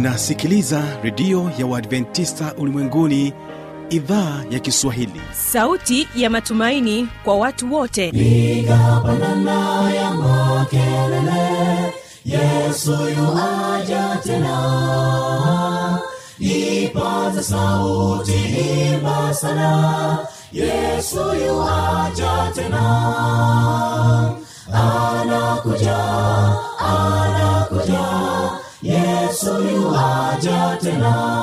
unasikiliza redio ya uadventista ulimwenguni idhaa ya kiswahili sauti ya matumaini kwa watu wote piga pandana ya makelele yesu yuaja tena ipaza sauti imba sana yesu yuaja tena anakuja anakuja yesu yuaja tena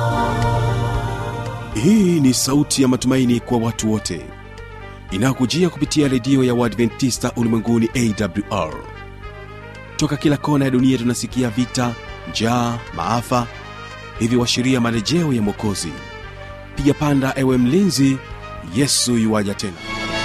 hii ni sauti ya matumaini kwa watu wote inayokujia kupitia redio ya uadventista ulimwenguni awr toka kila kona ya dunia tunasikia vita njaa maafa hivyo washiria marejeo ya mwokozi piga panda ewe mlinzi yesu yuwaja tena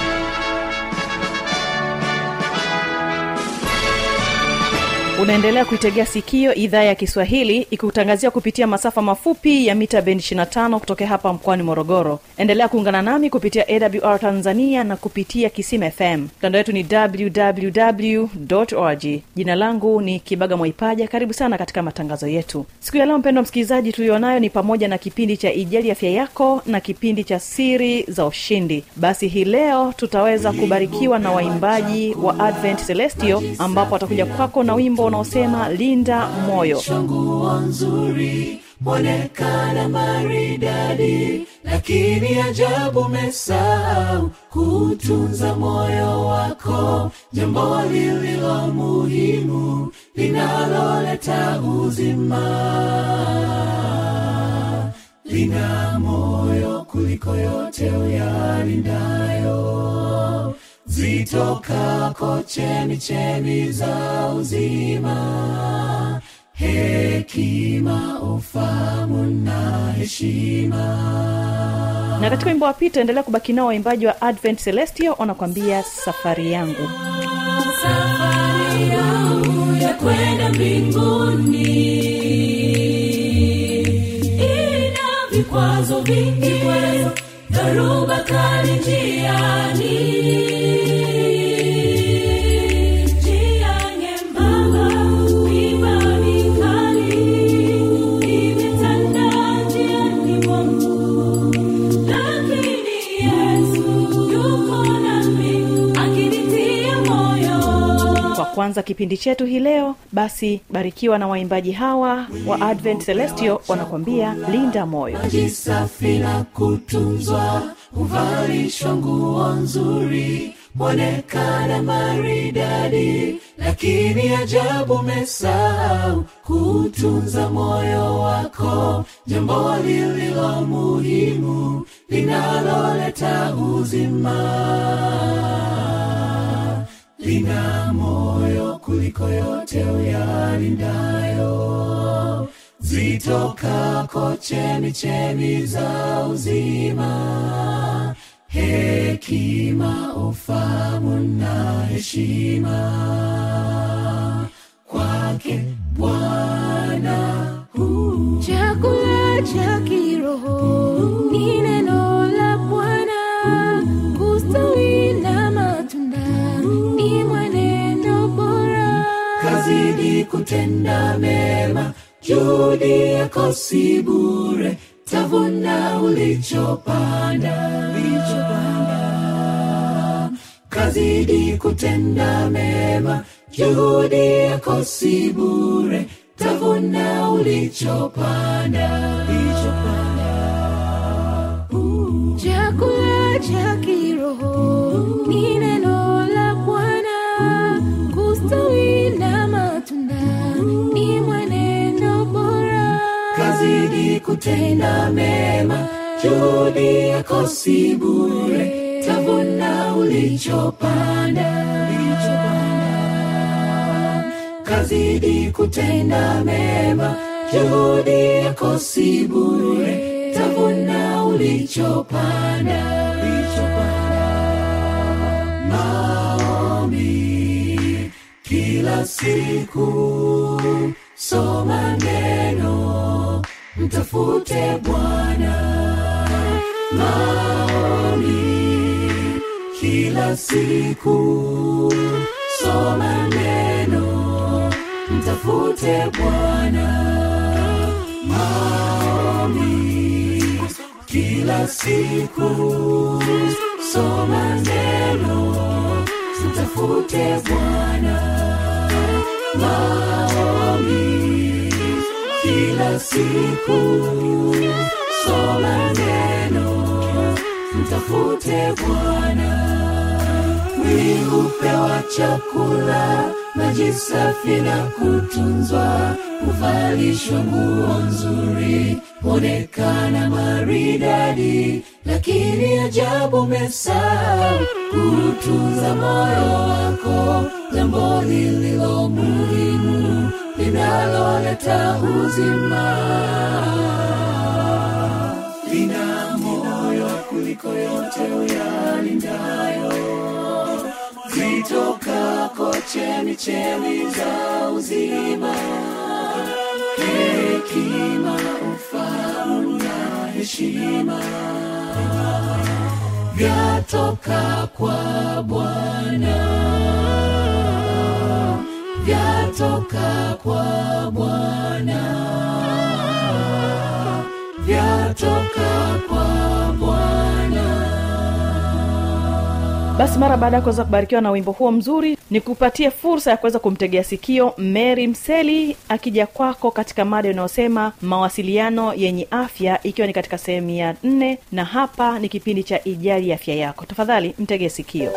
unaendelea kuitegea sikio idhaa ya kiswahili ikikutangazia kupitia masafa mafupi ya mita bendi 25 kutokea hapa mkoani morogoro endelea kuungana nami kupitia awr tanzania na kupitia kisim fm mtandao wetu ni www org jina langu ni kibaga mwaipaja karibu sana katika matangazo yetu siku ya leo mpendo msikilizaji tulionayo ni pamoja na kipindi cha ijali afya yako na kipindi cha siri za ushindi basi hii leo tutaweza kubarikiwa na waimbaji wa advent celestio ambapo watakuja kwako na wimbo unaosema linda moyo nguo nzuri mwonekana maridadi lakini ajabu mesau kutunza moyo wako jambo lililo muhimu linaloleta uzima lina moyo kuliko yote uyalindayo zitokako chemi chemi za uzima hekima ufamu na heshima na katika wimbo wa pita endelea kubaki nao waimbaji wa advent celestio wanakwambia safari yangu safari yangu ya kwenda mbinguni ina vikwazo vingi kwezo dharuba kali njiani njia nyembamba miba mikali imetanda njiani mwangu lakini yesu yuko nami akinitia moyo kwa kwanza kipindi chetu hii leo basi barikiwa na waimbaji hawa wa advent celestio wanakwambia linda moyo maji safi na kutunzwa huvalishwa nguo nzuri mwonekana maridadi lakini ajabu mesau kutunza moyo wako jambo lililo muhimu linaloleta uzima lina moyo kuliko yote uyalindayo zitokako chemi chemi za uzima hekima ufamu na heshima kwake bwana huu chakula cha kiroho ni neno la bwana kustawi na matunda ni mwenendo bora kazidi kutenda mema juhudi yako si bure tavuna ulichopanda kazidi kutenda mema juhudi yako si bure tavuna ulichopanda chakula cha kiroho ni neno la bwana kustawi na matunda ni mwenendo bora kazidi kutenda mema juhudi yako si bure tavuna ulichopanda kazidi kutenda mema juhudi yako si bure tavuna ulichopanda maombi kila siku soma neno mtafute bwana maombi kila siku soma neno mtafute bwana maombi kila siku soma neno mtafute bwana maombi kila siku soma neno mtafute bwana mwili hupewa chakula maji safi na kutunzwa huvalishwa nguo nzuri huonekana maridadi lakini ajabu mesau kutunza moyo wako jambo lililo muhimu linaloleta uzima lina moyo kuliko yote uyalindayo zitokako chemichemi za uzima hekima ufahamu na heshima vyatoka kwa bwana vyatoka kwa bwana vyatoka kwa bwana basi mara baada ya kuweza kubarikiwa na wimbo huo mzuri ni kupatie fursa ya kuweza kumtegea sikio mary mseli akija kwako katika mada inayosema mawasiliano yenye afya ikiwa ni katika sehemu ya nne na hapa ni kipindi cha ijali afya yako tafadhali mtegee sikio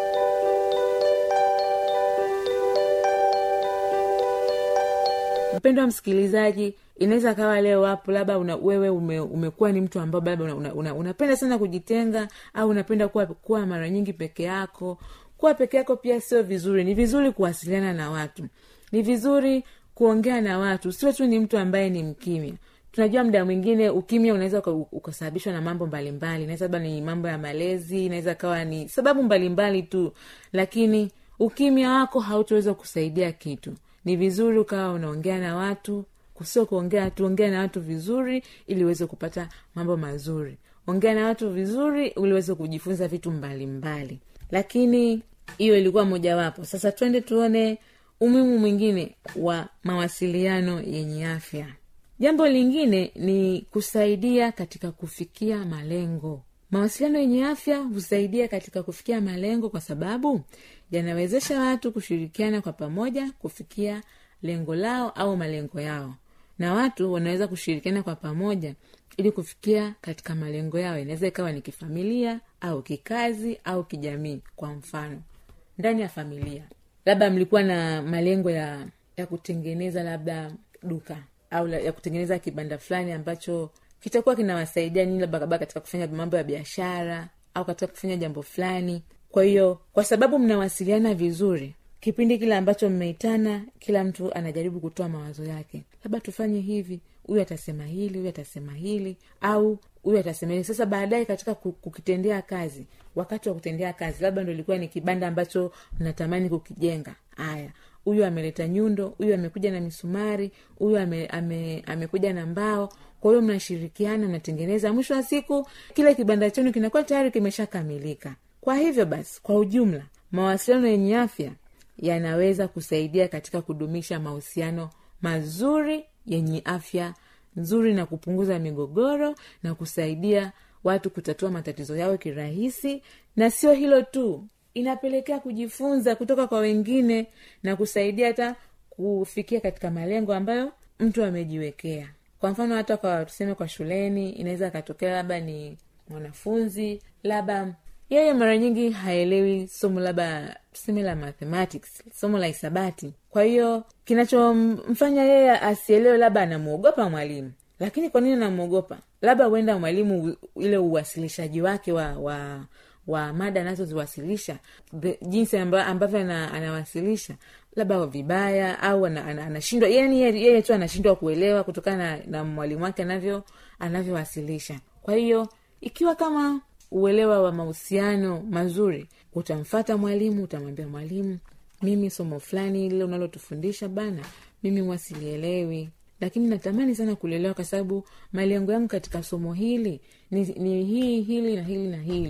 mpendwa msikilizaji inaweza kawa leo hapo labda una, wewe ume, umekuwa ni mtu ambao labda una, una, una, unapenda sana kujitenga au unapenda kuwa, kuwa mara nyingi peke yako kuwa peke yako pia sio vizuri ni vizuri kuwasiliana na watu ni vizuri kuongea na watu sio tu ni mtu ambaye ni mkimya tunajua muda mwingine ukimya unaweza uka- ukasababishwa na mambo mbalimbali inaweza labda ni mambo ya malezi inaweza kawa ni sababu mbalimbali tu lakini ukimya wako hautaweza kusaidia kitu ni vizuri ukawa unaongea na watu sio kuongea tu ongea na watu vizuri ili uweze kupata mambo mazuri ongea na watu vizuri ili uweze kujifunza vitu mbalimbali mbali. lakini hiyo ilikuwa mojawapo sasa twende tuone umuhimu mwingine wa mawasiliano yenye afya jambo lingine ni kusaidia katika kufikia malengo mawasiliano yenye afya husaidia katika kufikia malengo kwa sababu yanawezesha watu kushirikiana kwa pamoja kufikia lengo lao au malengo yao na watu wanaweza kushirikiana kwa pamoja ili kufikia katika malengo yao inaweza ikawa ni kifamilia au kikazi au kijamii kwa mfano ndani ya familia labda mlikuwa na malengo ya ya kutengeneza labda duka au la, ya kutengeneza kibanda fulani ambacho kitakuwa kinawasaidia nini labda labda katika kufanya mambo ya biashara au katika kufanya jambo fulani kwa hiyo kwa sababu mnawasiliana vizuri kipindi kile ambacho mmeitana kila mtu anajaribu kutoa mawazo yake labda tufanye hivi huyu atasema hili huyu atasema hili au huyu atasema hili sasa baadaye katika ku- kukitendea kazi wakati wa kutendea kazi labda ndo ilikuwa ni kibanda ambacho mnatamani kukijenga haya huyu ameleta nyundo huyu amekuja na misumari huyu ame, ame, amekuja na mbao kwa hiyo mnashirikiana mnatengeneza mwisho wa siku kile kibanda chenu kinakuwa tayari kimeshakamilika kwa hivyo basi kwa ujumla mawasiliano yenye afya yanaweza kusaidia katika kudumisha mahusiano mazuri yenye afya nzuri na kupunguza migogoro na kusaidia watu kutatua matatizo yao kirahisi na sio hilo tu inapelekea kujifunza kutoka kwa wengine na kusaidia hata kufikia katika malengo ambayo mtu amejiwekea kwa mfano hata kwa tuseme kwa shuleni inaweza akatokea labda ni mwanafunzi labda yeye mara nyingi haelewi somo labda tuseme la mathematics somo la hisabati kwa hiyo kinachomfanya yeye asielewe labda anamwogopa mwalimu lakini kwa nini anamwogopa labda huenda mwalimu u- ile uwasilishaji wake wa wa wa mada anazoziwasilisha the- jinsi amba, ambavyo ana, anawasilisha labda vibaya au ana- ana- anashindwa yani yeye yeye tu anashindwa kuelewa kutokana na, na mwalimu wake anavyo anavyowasilisha kwa hiyo ikiwa kama uelewa wa mahusiano mazuri utamfata mwalimu utamwambia mwalimu mimi somo fulani lile unalotufundisha bana mimi mwasilielewi lakini natamani sana kulielewa kwa sababu malengo yangu katika somo hili ni, ni hii hili na hili na hili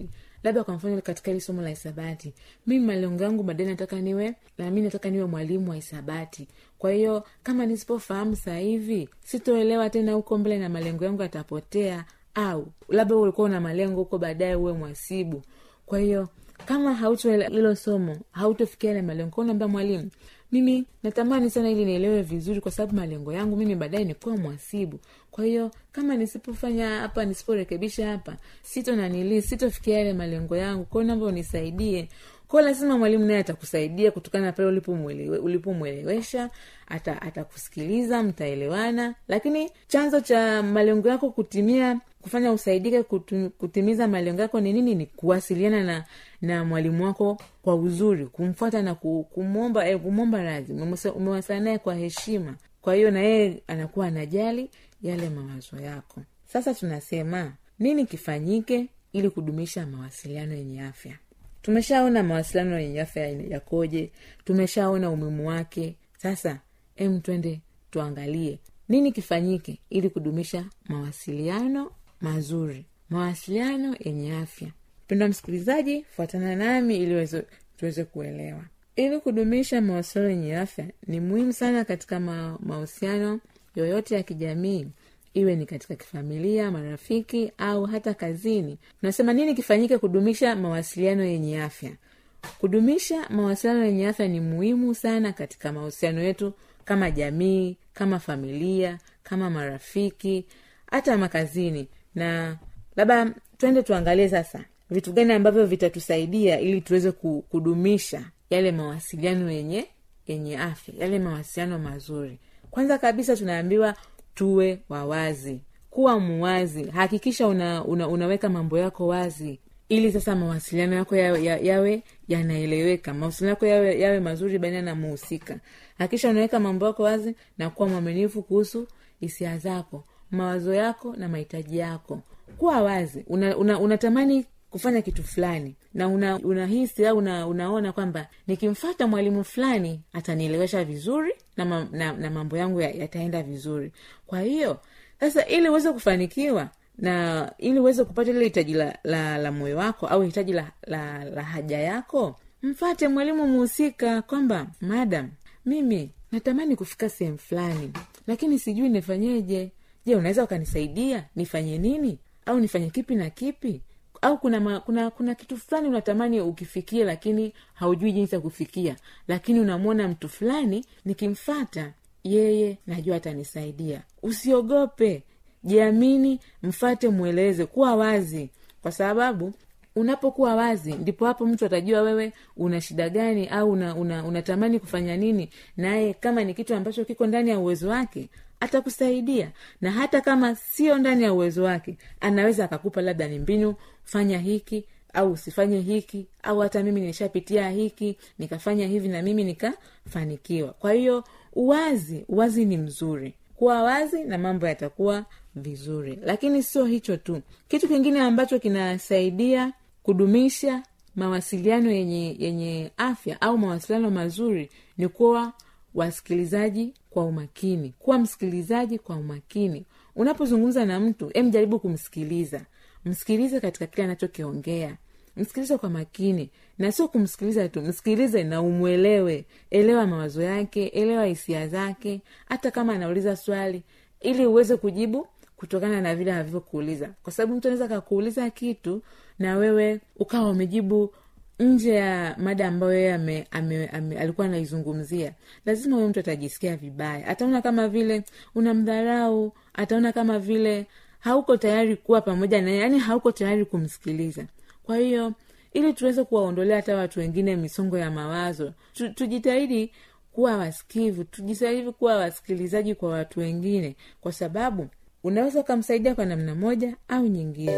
labda kwa mfano katika hili somo la hisabati mimi malengo yangu baadaye nataka niwe na mi nataka niwe mwalimu wa hisabati kwa hiyo kama nisipofahamu sasa hivi sitoelewa tena huko mbele na malengo yangu yatapotea au labda ulikuwa una malengo huko baadaye uwe mwasibu kwa hiyo kama hautoelewa hilo somo hautofikia yale malengo unaambia mwalimu mimi natamani sana ili nielewe vizuri kwa sababu malengo yangu mimi baadaye nikuwa mwasibu kwa hiyo kama nisipofanya hapa nisiporekebisha hapa sito nanili sitofikia yale malengo yangu kwao naomba unisaidie kwao lazima mwalimu naye atakusaidia kutokana na pale ulipomwelewe- ulipomwelewesha ata- atakusikiliza mtaelewana lakini chanzo cha malengo yako kutimia kufanya usaidike kutu, kutimiza malengo yako ni nini ni kuwasiliana na na mwalimu wako kwa uzuri kumfuata na ku- kumwomba eh, kumwomba radhi Umemwasa- umewasiliana naye kwa heshima kwa hiyo na yeye anakuwa anajali yale mawazo yako sasa tunasema nini kifanyike ili kudumisha mawasiliano yenye afya tumeshaona mawasiliano yenye afya yakoje tumeshaona umuhimu wake sasa em twende tuangalie nini kifanyike ili kudumisha mawasiliano mazuri mawasiliano yenye afya mpendwa msikilizaji fuatana nami ili weze- tuweze kuelewa ili kudumisha mawasiliano yenye afya ni muhimu sana katika ma- mahusiano yoyote ya kijamii iwe ni katika kifamilia marafiki au hata kazini tunasema nini kifanyike kudumisha mawasiliano yenye afya kudumisha mawasiliano yenye afya ni muhimu sana katika mahusiano yetu kama jamii kama familia kama marafiki hata makazini na labda twende tuangalie sasa vitu gani ambavyo vitatusaidia ili tuweze ku- kudumisha yale mawasiliano yenye yenye afya yale mawasiliano mazuri kwanza kabisa tunaambiwa tuwe wawazi kuwa muwazi hakikisha una, una, unaweka mambo yako wazi ili sasa mawasiliano yako yawe, ya- yawe yanaeleweka mawasiliano yako yawe, yawe mazuri baina na muhusika hakikisha unaweka mambo yako wazi na kuwa mwaminifu kuhusu hisia zako mawazo yako na mahitaji yako kuwa wazi unatamani una, unatamani kufanya kitu fulani na una, unahisi au una, unaona kwamba nikimfata mwalimu fulani atanielewesha vizuri na, ma, na, na mambo yangu ya- yataenda vizuri kwa hiyo sasa ili uweze kufanikiwa na ili uweze kupata ile hitaji la, la, la moyo wako au hitaji la, la, la haja yako mfate mwalimu muhusika kwamba madam mimi natamani kufika sehemu fulani lakini sijui nifanyeje je unaweza ukanisaidia nifanye nini au nifanye kipi na kipi au kuna, ma, kuna kuna kitu fulani unatamani ukifikie lakini haujui jinsi ya kufikia lakini unamwona mtu fulani nikimfata yeye najua atanisaidia usiogope jiamini mfate mweleze kuwa wazi kwa sababu unapokuwa wazi ndipo hapo mtu atajua wewe una shida gani au una, una, unatamani kufanya nini naye kama ni kitu ambacho kiko ndani ya uwezo wake atakusaidia na hata kama sio ndani ya uwezo wake anaweza akakupa labda ni mbinu fanya hiki au usifanye hiki au hata mimi nishapitia hiki nikafanya hivi na mimi nikafanikiwa kwa hiyo uwazi uwazi ni mzuri kuwa wazi na mambo yatakuwa vizuri lakini sio hicho tu kitu kingine ambacho kinasaidia kudumisha mawasiliano yenye yenye afya au mawasiliano mazuri ni kuwa wasikilizaji kwa umakini kuwa msikilizaji kwa umakini unapozungumza na mtu em jaribu kumsikiliza msikilize katika kile anachokiongea msikilize kwa makini na sio kumsikiliza tu msikilize na umwelewe elewa mawazo yake elewa hisia zake hata kama anauliza swali ili uweze kujibu kutokana na vile alivyokuuliza kwa sababu mtu anaweza akakuuliza kitu na wewe ukawa umejibu nje ya mada ambayo yeye ame, ame, ame, alikuwa anaizungumzia lazima huyo mtu atajisikia vibaya ataona kama vile unamdharau ataona kama vile hauko tayari kuwa pamoja naye yaani hauko tayari kumsikiliza kwa hiyo ili tuweze kuwaondolea hata watu wengine misongo ya mawazo tu, tujitahidi kuwa wasikivu tujitahidi kuwa wasikilizaji kwa watu wengine kwa sababu unaweza ukamsaidia kwa namna moja au nyingine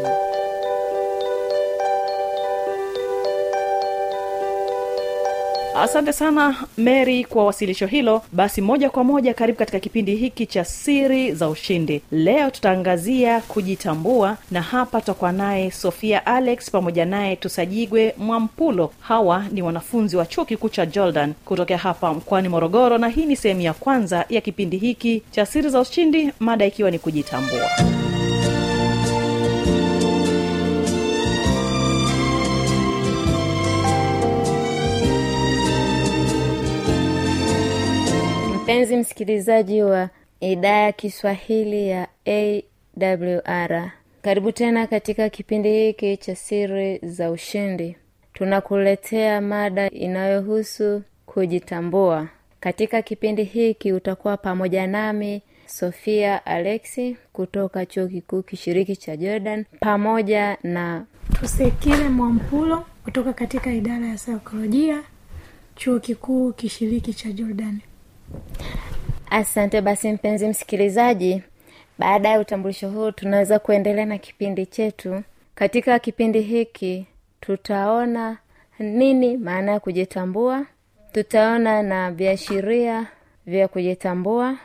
asante sana mary kwa wasilisho hilo basi moja kwa moja karibu katika kipindi hiki cha siri za ushindi leo tutaangazia kujitambua na hapa tutakuwa naye sofia alex pamoja naye tusajigwe mwampulo hawa ni wanafunzi wa chuo kikuu cha jordan kutokea hapa mkoani morogoro na hii ni sehemu ya kwanza ya kipindi hiki cha siri za ushindi mada ikiwa ni kujitambua mpenzi msikilizaji wa idhaa ya kiswahili ya awr karibu tena katika kipindi hiki cha siri za ushindi tunakuletea mada inayohusu kujitambua katika kipindi hiki utakuwa pamoja nami sofia alexi kutoka chuo kikuu kishiriki cha jordan pamoja na tusekile mwampulo kutoka katika idara ya saikolojia chuo kikuu kishiriki cha jordani asante basi mpenzi msikilizaji baada ya utambulisho huu tunaweza kuendelea na kipindi chetu katika kipindi hiki tutaona nini maana ya kujitambua tutaona na viashiria vya kujitambua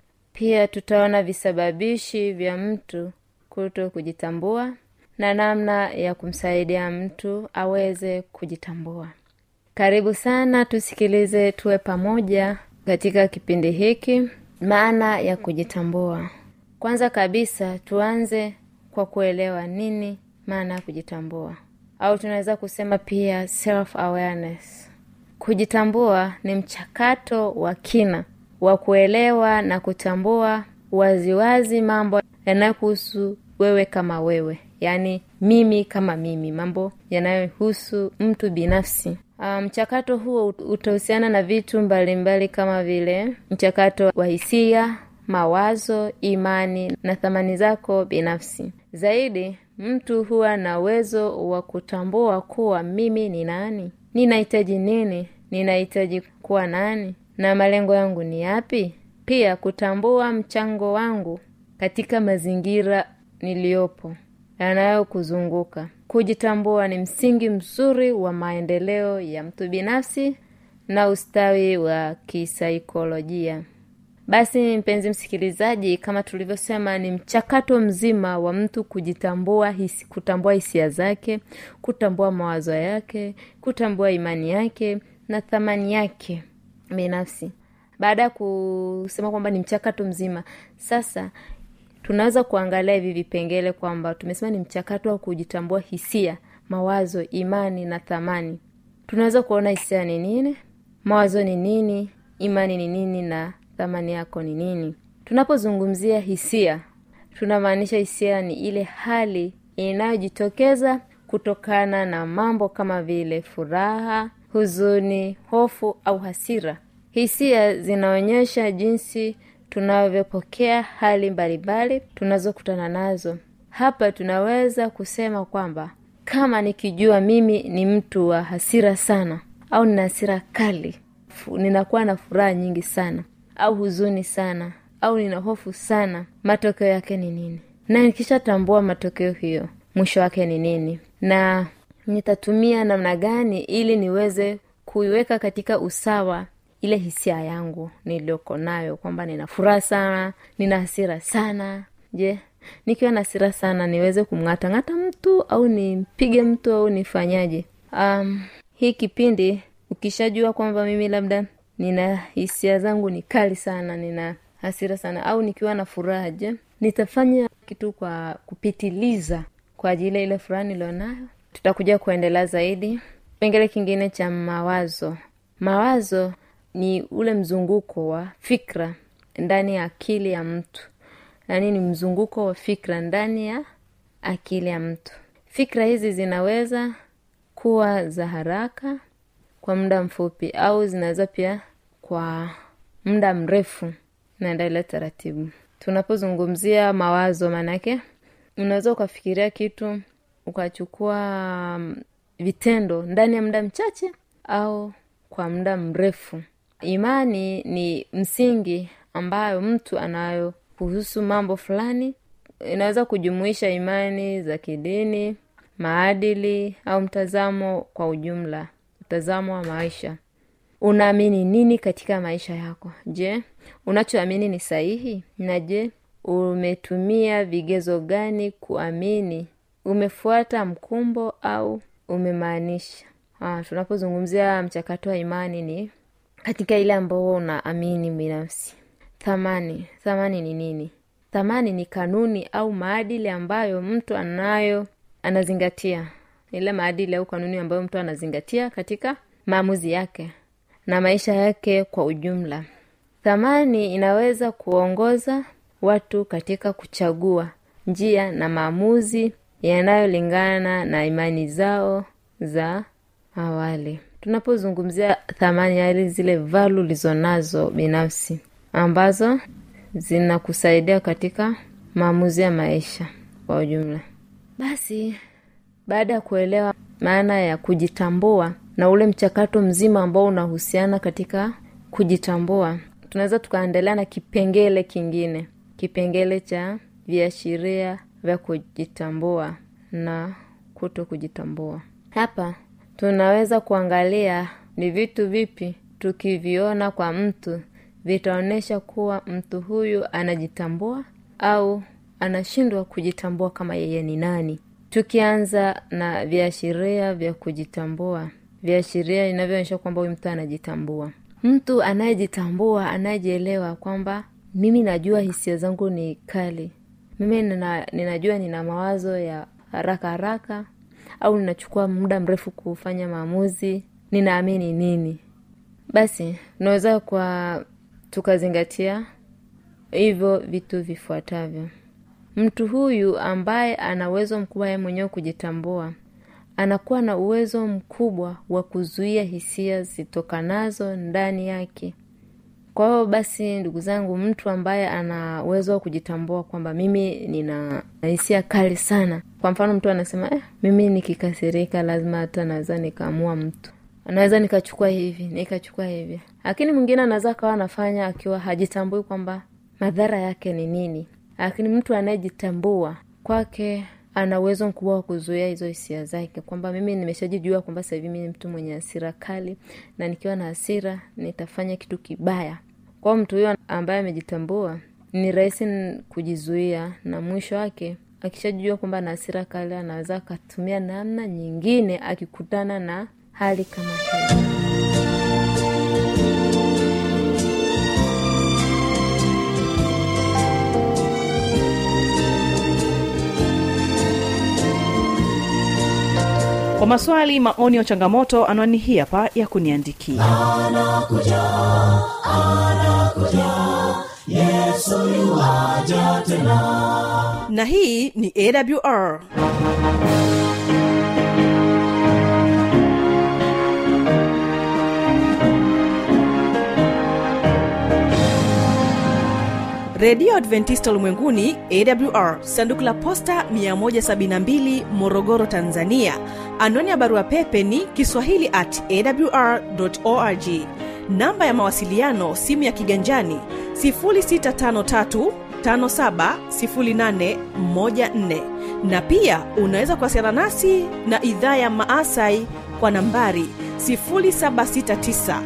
pia tutaona visababishi vya mtu kuto kujitambua na namna ya kumsaidia mtu aweze kujitambua karibu sana tusikilize tuwe pamoja katika kipindi hiki maana ya kujitambua kwanza kabisa tuanze kwa kuelewa nini maana ya kujitambua au tunaweza kusema pia self awareness kujitambua ni mchakato wa kina wa kuelewa na kutambua waziwazi mambo yanayohusu wewe kama wewe yaani mimi kama mimi mambo yanayohusu mtu binafsi mchakato um, huo utahusiana na vitu mbalimbali mbali kama vile mchakato wa hisia mawazo imani na thamani zako binafsi zaidi mtu huwa na uwezo wa kutambua kuwa mimi ni nani ninahitaji nini ninahitaji kuwa nani na malengo yangu ni yapi pia kutambua mchango wangu katika mazingira niliyopo yanayokuzunguka kujitambua ni msingi mzuri wa maendeleo ya mtu binafsi na ustawi wa kisaikolojia basi mpenzi msikilizaji kama tulivyosema ni mchakato mzima wa mtu kujitambua hisi, kutambua hisia zake kutambua mawazo yake kutambua imani yake na thamani yake binafsi baada ya kusema kwamba ni mchakato mzima sasa tunaweza kuangalia hivi vipengele kwamba tumesema ni mchakato wa kujitambua hisia mawazo imani na thamani tunaweza kuona hisia ni nini mawazo ni nini imani ni nini na thamani yako ni nini tunapozungumzia hisia tunamaanisha hisia ni ile hali inayojitokeza kutokana na mambo kama vile furaha huzuni hofu au hasira hisia zinaonyesha jinsi tunavyopokea hali mbalimbali tunazokutana nazo hapa tunaweza kusema kwamba kama nikijua mimi ni mtu wa hasira sana au nina hasira kali ninakuwa na furaha nyingi sana au huzuni sana au nina hofu sana matokeo yake ni nini na nikishatambua matokeo hiyo mwisho wake ni nini na nitatumia namna gani ili niweze kuiweka katika usawa ile hisia yangu niliyoko nayo kwamba nina furaha sana nina hasira sana je nikiwa na hasira sana niweze kumng'atang'ata mtu au nimpige mtu au nifanyaje um, hii kipindi ukishajua kwamba mimi labda nina hisia zangu ni kali sana nina hasira sana au nikiwa na furaha je nitafanya kitu kwa kupitiliza kwa ajili ya ile furaha nilionayo tutakuja kuendelea zaidi kipengele kingine cha mawazo mawazo ni ule mzunguko wa fikra ndani ya akili ya mtu yaani ni mzunguko wa fikra ndani ya akili ya mtu fikra hizi zinaweza kuwa za haraka kwa muda mfupi au zinaweza pia kwa muda mrefu naendelea taratibu tunapozungumzia mawazo maanake unaweza ukafikiria kitu ukachukua vitendo ndani ya muda mchache au kwa muda mrefu imani ni msingi ambayo mtu anayo kuhusu mambo fulani inaweza kujumuisha imani za kidini maadili au mtazamo kwa ujumla mtazamo wa maisha unaamini nini katika maisha yako je unachoamini ni sahihi na je umetumia vigezo gani kuamini umefuata mkumbo au umemaanisha ah, tunapozungumzia mchakato wa imani ni katika ile ambao unaamini binafsi thamani thamani ni nini thamani ni kanuni au maadili ambayo mtu anayo anazingatia ile maadili au kanuni ambayo mtu anazingatia katika maamuzi yake na maisha yake kwa ujumla thamani inaweza kuongoza watu katika kuchagua njia na maamuzi yanayolingana na imani zao za awali tunapozungumzia thamani yali zile valu ulizonazo binafsi ambazo zinakusaidia katika maamuzi ya maisha kwa ujumla basi baada ya kuelewa maana ya kujitambua na ule mchakato mzima ambao unahusiana katika kujitambua tunaweza tukaendelea na kipengele kingine kipengele cha viashiria vya kujitambua na kuto kujitambua hapa tunaweza kuangalia ni vitu vipi tukiviona kwa mtu vitaonyesha kuwa mtu huyu anajitambua au anashindwa kujitambua kama yeye ni nani tukianza na viashiria vya kujitambua viashiria inavyoonyesha kwamba huyu mtu anajitambua mtu anayejitambua anayejielewa kwamba mimi najua hisia zangu ni kali mimi nina, ninajua nina mawazo ya haraka haraka au ninachukua muda mrefu kufanya maamuzi ninaamini nini basi tunaweza kwa tukazingatia hivyo vitu vifuatavyo mtu huyu ambaye ana uwezo mkubwa yeye mwenyewe kujitambua anakuwa na uwezo mkubwa wa kuzuia hisia zitokanazo ndani yake kwa hiyo basi ndugu zangu mtu ambaye ana uwezo wa kujitambua kwamba mimi nina hisia kali sana kwa mfano mtu anasema eh, mimi nikikasirika lazima hata naweza nikaamua mtu naweza nikachukua hivi nikachukua hivi lakini mwingine anaweza akawa anafanya akiwa hajitambui kwamba madhara yake ni nini lakini mtu anayejitambua kwake ana uwezo mkubwa wa kuzuia hizo hisia zake kwamba mimi nimeshajijua kwamba sasa hivi mi ni mtu mwenye hasira kali na nikiwa na hasira nitafanya kitu kibaya kwao mtu huyo ambaye amejitambua ni rahisi kujizuia na mwisho wake akishajijua kwamba ana hasira kali anaweza akatumia namna nyingine akikutana na hali kama hiyo kwa maswali maoni ya changamoto anwani hii hapa ya kuniandikia na hii ni awr redio adventista ulimwenguni awr sanduku la posta 172 morogoro tanzania anwani ya barua pepe ni kiswahili at awr org namba ya mawasiliano simu ya kiganjani 653 570814 na pia unaweza kuwasiliana nasi na idhaa ya maasai kwa nambari 769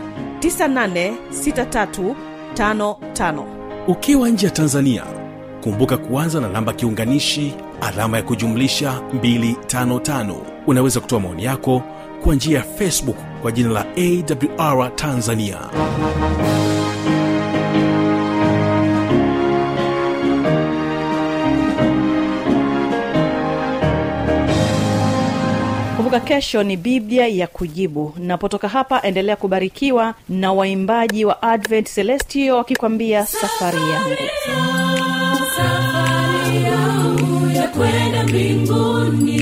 986355 ukiwa nje ya tanzania kumbuka kuanza na namba kiunganishi alama ya kujumlisha 255 unaweza kutoa maoni yako kwa njia ya facebook kwa jina la awr tanzania kumbuka kesho ni biblia ya kujibu napotoka hapa endelea kubarikiwa na waimbaji wa advent celestio wakikwambia safari yangu safari yangu ya kwenda mbinguni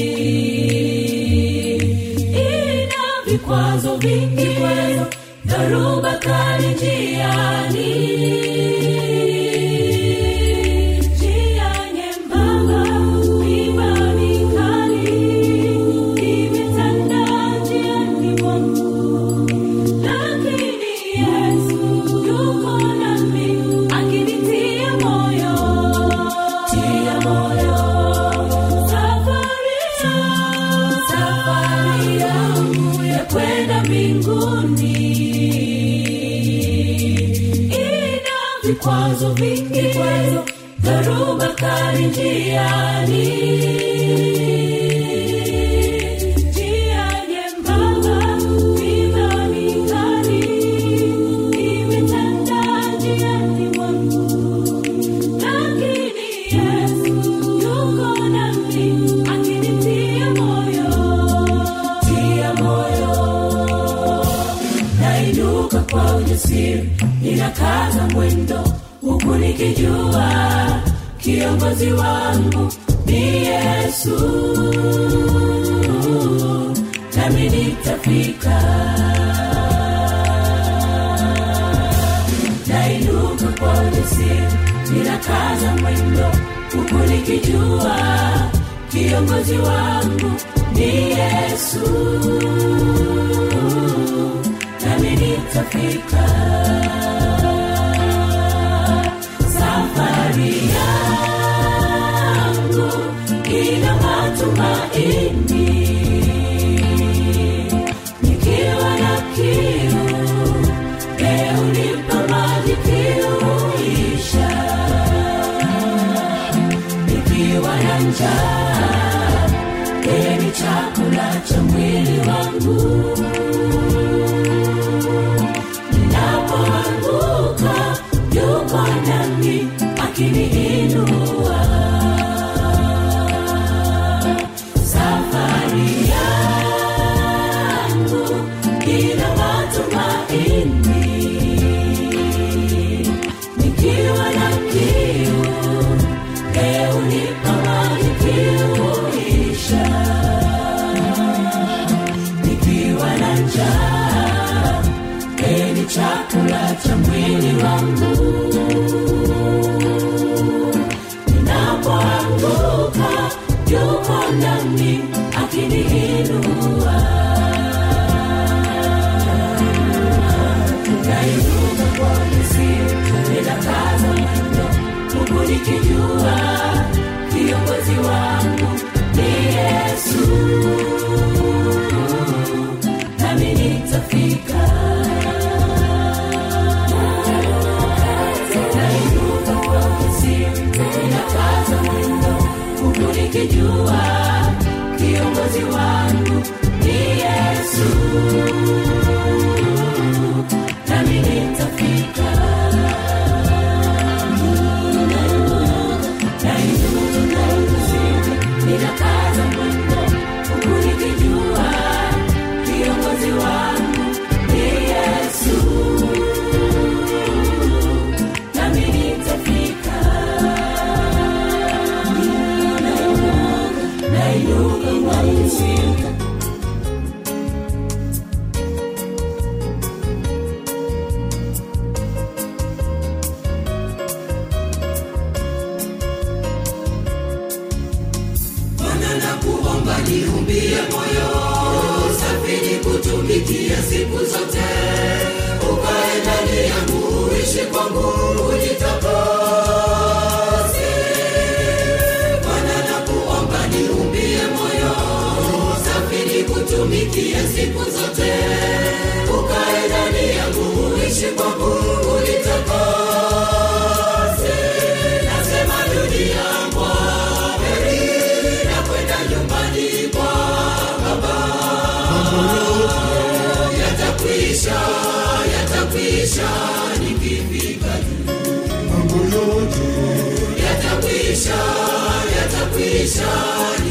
ina vikwazo vingi kwezo dharuba kali njiani njia nyembamba miba mikali imetanda njiani mwangu lakini yesu yuko nami akinitia moyo tia moyo safari safari yangu ya kwenda mbinguni ina vikwazo vingi kwezo dharuba kali njiani njia nyembamba miba mikali imetanda njiani mwangu lakini yesu yuko nami akinitia moyo tia moyo nainuka kwa ujasiri ninakaza mwendo huku nikijua kiongozi wangu ni yesu nami nitafika nainuka kwa ujasiri ninakaza mwendo huku nikijua kiongozi wangu ni yesu nami nitafika safari yangu ina matumaini nikiwa na kiu leo nipa maji kiuisha nikiwa na njaa yeye ni chakula cha mwili wangu ninapoanguka yuko nami akiniinua safari yangu ina matumaini nikiwa na kiu leo nipa maji kiuisha nikiwa na njaa yeye ni chakula cha mwili wangu ninapoanguka yuko nami akiniinua nainuka kwa ujasiri ninakaza mwendo huku nikijua kiongozi wangu ni yesu nami nitafika nainuka kwa ujasiri ninakaza mwendo huku nikijua kiongozi wangu ni yesu nami nitafika nainuka kwa ujasiri ninakaza mwendo huku nikijua kiongozi wangu ni yesu nami nitafika nainuka kwa ujasiri Bwana na kuomba niumbie moyo safiri kutumikia siku zote, ukae ndani yangu, uishi kwangu, ujitakase. Bwana na kuomba niumbie moyo safiri kutumikia siku zote, ukae ndani yangu, uishi kwangu, ujitakase. Nasema dunia kwa heri na kwenda nyumbani kwa baba yatakwisha yatakwisha nikifika juu yatakwisha yatakwisha